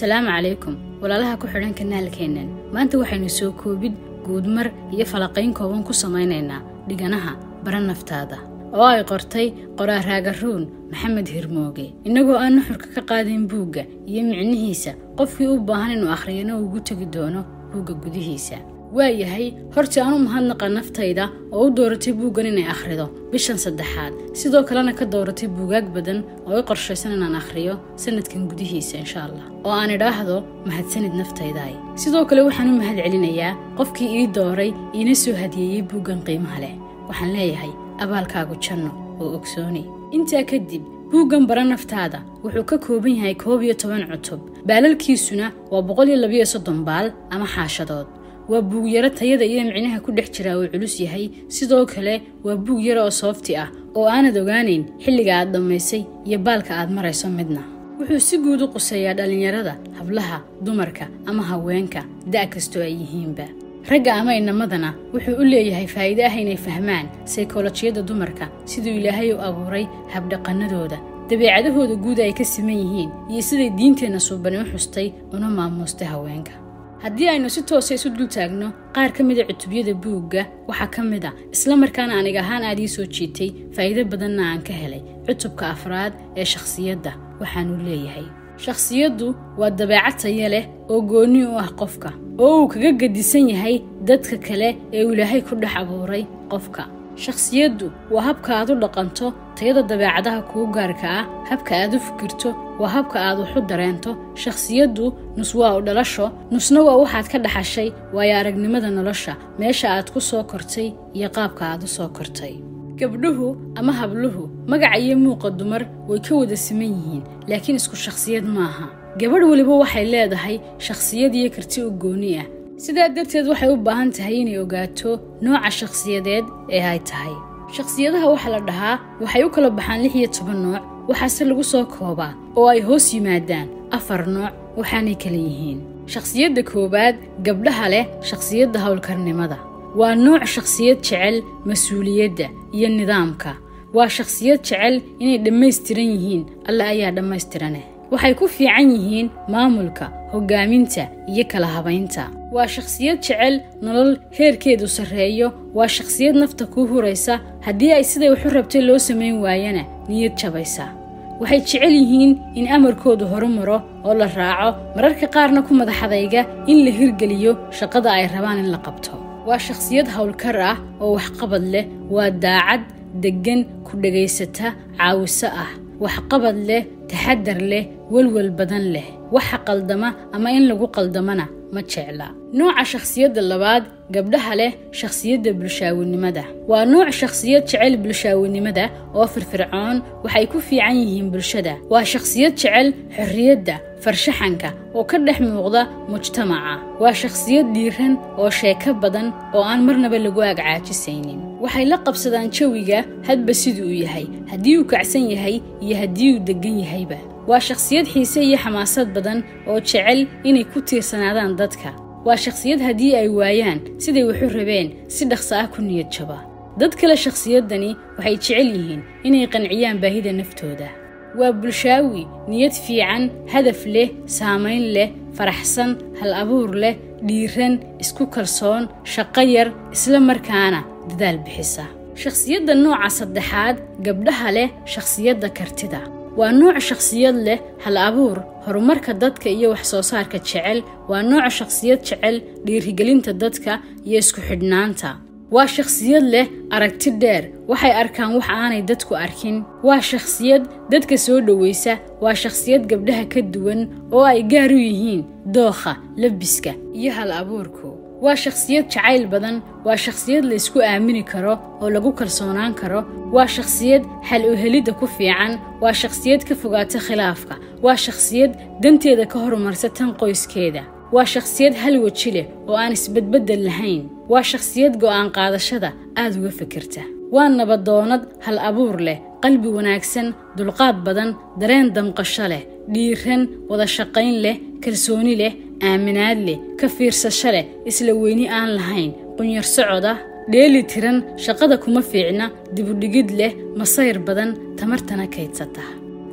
asalaamu calaykum walaalaha ku xidhan kanaalkeennan maanta waxaynu soo koobid guudmar iyo falaqayn kooban ku samaynaynaa dhiganaha bara naftaada oo ay qortay qoraaraagaruun maxamed hirmooge innagoo aan nuxurka ka qaadayn buugga iyo micnihiisa qofkii u baahan inuu akhriyana uu ugu tegi doono buugga gudihiisa waayahay hortii aan u mahadnaqa naftayda oo u dooratay buuggan inay akhrido bishan saddexaad sidoo kalena ka dooratay buugaag badan oo i qorshaysan inaan akhriyo sanadkan gudihiisa insha allah oo aan idhaahdo mahadsanid naftaydaay sidoo kale waxaan u mahad celinayaa qofkii ii dooray iina soo hadiyeeyey buuggan qiimaha leh waxaan leeyahay abaalkaagu janno oo ogsooni intaa kadib buuggan bara naftaada wuxuu ka kooban yahay koob iyo toban cutub baalalkiisuna waa boqol iyo labiyo soddon baal ama xaashadood waa buug yaro tayada iyo micnaha ku dhex jiraa uu culus yahay sidoo kale waa buug yaro oo soofti ah oo aanad ogaanayn xilliga aad dhammaysay iyo baalka aad marayso midna wuxuu si guud u quseeyaa dhallinyarada hablaha dumarka ama haweenka da' kastoo ay yihiinba ragga ama inamadana wuxuu u leeyahay faa'iide ah inay fahmaan saykolojiyadda dumarka siduu ilaahay u abuuray habdhaqannadooda dabeecadahooda guud ay ka siman yihiin iyo siday diinteenna suubani u xustay una maamuustay haweenka haddii aynu si toosa isu dul taagno qaar ka mida cutubyada buugga waxaa ka mid a isla markaana anig ahaan aad ii soo jiitay faa'iido badanna aan ka helay cutubka afraad ee shakhsiyadda waxaanuu leeyahay shakhsiyaddu waa dabeecad taya leh oo goonni u ah qofka oo uu kaga gedisan yahay dadka kale ee uu ilaahay ku dhex abuuray qofka shakhsiyaddu waa habka aad u dhaqanto tayada dabeecadaha kuu gaarka ah habka aad u fikirto waa habka aad wax u dareento shakhsiyaddu nus waa u dhalasho nusna waa waxaad ka dhaxashay waayo aragnimada nolosha meesha aad ku soo kortay iyo qaabka aad u soo kortay gabdhuhu ama habluhu magaca iyo muuqa dumar way ka wada siman yihiin laakiin isku shakhsiyad maaha gabadh weliba waxay leedahay shakhsiyad iyo karti u gooni ah sidaa darteed waxay u baahan tahay inay ogaato nooca shakhsiyadeed ee ay tahay shakhsiyadaha waxaa la dhahaa waxay u kala baxaan lix iyo toban nooc waxaase lagu soo koobaa oo ay hoos yimaadaan afar nooc waxaanay kala yihiin shakhsiyadda koowaad gabdhaha leh shakhsiyadda howlkarnimada waa nooc shakhsiyad jecel mas-uuliyadda iyo nidaamka waa shakhsiyad jecel inay dhammaystiran yihiin alle ayaa dhammaystiraneh waxay ku fiican yihiin maamulka hoggaaminta iyo kala habaynta waa shakhsiyad jecel nolol heerkeedu sarreeyo waa shakhsiyad nafta kuu huraysa haddii ay siday waxu rabtay loo samayn waayana niyad jabaysa waxay jecel yihiin in amarkoodu horumaro oo la raaco mararka qaarna ku madaxadayga in la hirgeliyo shaqada ay rabaan in la qabto waa shakhsiyad howlkar ah oo waxqabad leh waa daacad deggan ku dhagaysata caawiso ah waxqabad leh taxadar leh welwel badan leh waxa qaldama ama in lagu qaldamana ma jecla nooca shakhsiyadda labaad gabdhaha leh shakhsiyadda bulshaawinimada waa nooc shakhsiyad jecel bulshaawinimada oo firfircoon waxay ku fiican yihiin bulshada waa shakhsiyad jecel xorriyadda farshaxanka oo ka dhex muuqda mujtamaca waa shakhsiyad dhiiran oo sheeko badan oo aan marnaba lagu agcaajisaynin waxay la qabsadaan jawiga hadba siduu yahay haddii uu kacsan yahay iyo haddii uu deggan yahayba waa shakhsiyad xiise iyo xamaasad badan oo jecel inay ku tiirsanaadaan dadka waa shakhsiyad haddii ay waayaan siday waxu rabeen si dhaqso ah ku niyad jaba dad kale shakhsiyaddani waxay jecel yihiin inay qanciyaan baahida naftooda waa bulshaawi niyad fiican hadaf leh saamayn leh faraxsan hal abuur leh dhiiran isku kalsoon shaqo yar isla markaana dadaal bixisa shakhsiyadda nooca saddexaad gabdhaha leh shakhsiyadda kartida waa nooc shakhsiyad leh hal abuur horumarka dadka iyo wax soo saarka jecel waa nooc shakhsiyad jecel dhiirigelinta dadka iyo isku xidhnaanta waa shakhsiyad leh aragti dheer waxay arkaan wax aanay dadku arkin waa shakhsiyad dadka soo dhowaysa waa shakhsiyad gabdhaha ka duwan oo ay gaar u yihiin dookha labiska iyo hal abuurku waa shakhsiyad jacayl badan waa shakhsiyad la isku aamini karo oo lagu kalsoonaan karo waa shakhsiyad xal u helidda ku fiican waa shakhsiyad ka fogaata khilaafka waa shakhsiyad danteeda ka horumarsa tan qoyskeeda waa shakhsiyad hal weji leh oo aan isbedbeddel lahayn waa shakhsiyad go'aan qaadashada aad uga fikirta waa nabadoonad hal abuur leh qalbi wanaagsan dulqaad badan dareen damqasho leh dhiiran wada shaqayn leh kalsooni leh aaminaad leh ka fiirsasho leh isla weyni aan lahayn qunyar socod ah dheeli tiran shaqada kuma fiicna dibudhigid leh masayr badan tamartana kaydsata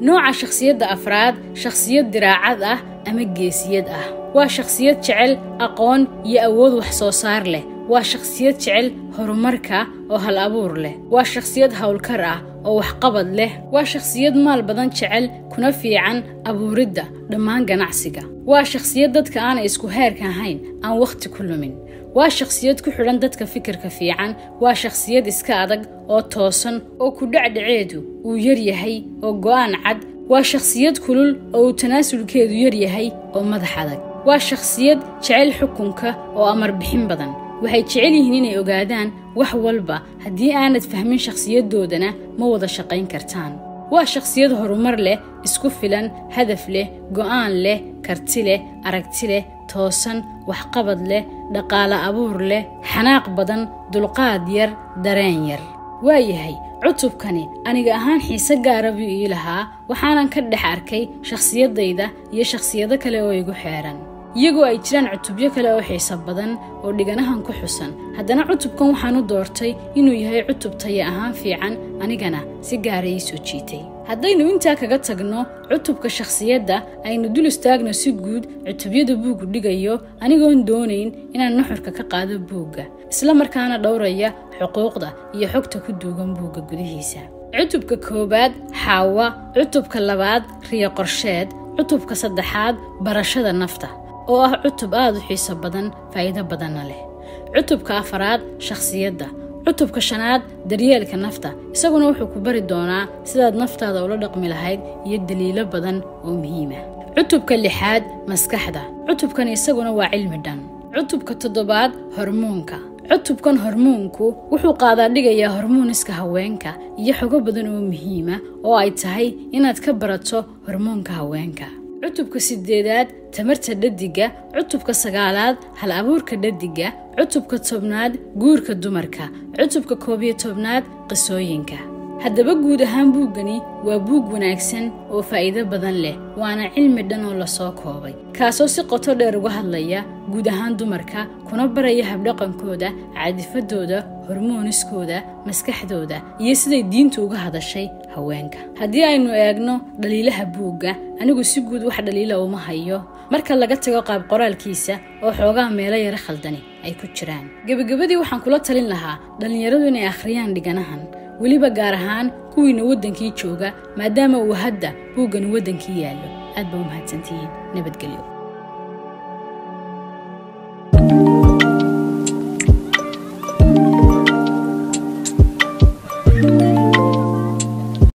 nooca shakhsiyadda afraad shakhsiyad diraacad ah ama geesiyad ah waa shakhsiyad jecel aqoon iyo awood wax soo saar leh waa shakhsiyad jecel horumarka oo hal abuur leh waa shakhsiyad howlkar ah oo waxqabad leh waa shakhsiyad maal badan jecel kuna fiican abuuridda dhammaan ganacsiga waa shakhsiyad dadka aanay isku heerka ahayn aan wakhti ku lumin waa shakhsiyad ku xidhan dadka fikirka fiican waa shakhsiyad iska adag oo toosan oo ku dhacdhaceedu uu yar yahay oo go'aan cad waa shakhsiyad kulul oo uu tanaasulkeedu yar yahay oo madax adag waa shakhsiyad jecel xukunka oo amar bixin badan waxay jecel yihiin inay ogaadaan wax walba haddii aanad fahmin shakhsiyadoodana ma wada shaqayn kartaan waa shakhsiyad horumar leh isku filan hadaf leh go'aan leh karti leh aragti leh toosan waxqabad leh dhaqaale abuur leh xanaaq badan dulqaad yar dareen yar waayahay cutubkani aniga ahaan xiise gaara buu ii lahaa waxaanan ka dhex arkay shakhsiyadayda iyo shakhsiyado kale oo igu xeedhan iyagoo ay jiraan cutubyo kale oo xiiso badan oo dhiganahan ku xusan haddana cutubkan waxaan u doortay inuu yahay cutub taya ahaan fiican anigana si gaara ii soo jiitay haddaynu intaa kaga tagno cutubka shakhsiyadda aynu dul istaagno si guud cutubyada buuggu dhigayo anigoon doonayn inaan nuxurka ka qaado buugga isla markaana dhowraya xuquuqda iyo xogta ku duugan buugga gudihiisa cutubka koowaad xaawa cutubka labaad riyo qorsheed cutubka saddexaad barashada nafta oo ah cutub aad u xiiso badan faa'iido badanna leh cutubka afaraad shakhsiyadda cutubka shanaad daryeelka nafta isaguna wuxuu ku bari doonaa sidaad naftaada ula dhaqmi lahayd iyo daliilo badan oo muhiima cutubka lixaad maskaxda cutubkan isaguna waa cilmi dhan cutubka toddobaad hormoonka cutubkan hormoonku wuxuu qaadaa dhigayaa hormooniska haweenka iyo xogo badan oo muhiima oo ay tahay inaad ka barato hormoonka haweenka cutubka sideedaad tamarta dhadiga cutubka sagaalaad hal abuurka dhadiga cutubka tobnaad guurka dumarka cutubka koobiyo tobnaad qisooyinka haddaba guud ahaan buuggani waa buug wanaagsan oo faa'iido badan leh waana cilmi dhan oo lasoo koobay kaasoo si qoto dheer uga hadlaya guud ahaan dumarka kuna baraya habdhaqankooda caadifadooda hormooniskooda maskaxdooda iyo siday diintu uga hadashay haweenka haddii aynu eegno dhaliilaha buugga anigu si guud wax dhaliila uma hayo marka laga tago qaab qoraalkiisa oo xoogaa meelo yaro khaldani ay ku jiraan gebagabadii waxaan kula talin lahaa dhallinyaradu inay akhriyaan dhiganahan weliba gaar ahaan kuwiina waddankii jooga maadaama uu hadda buuggani waddankii yaallo aad ba u mahadsantihiin nabadgelyo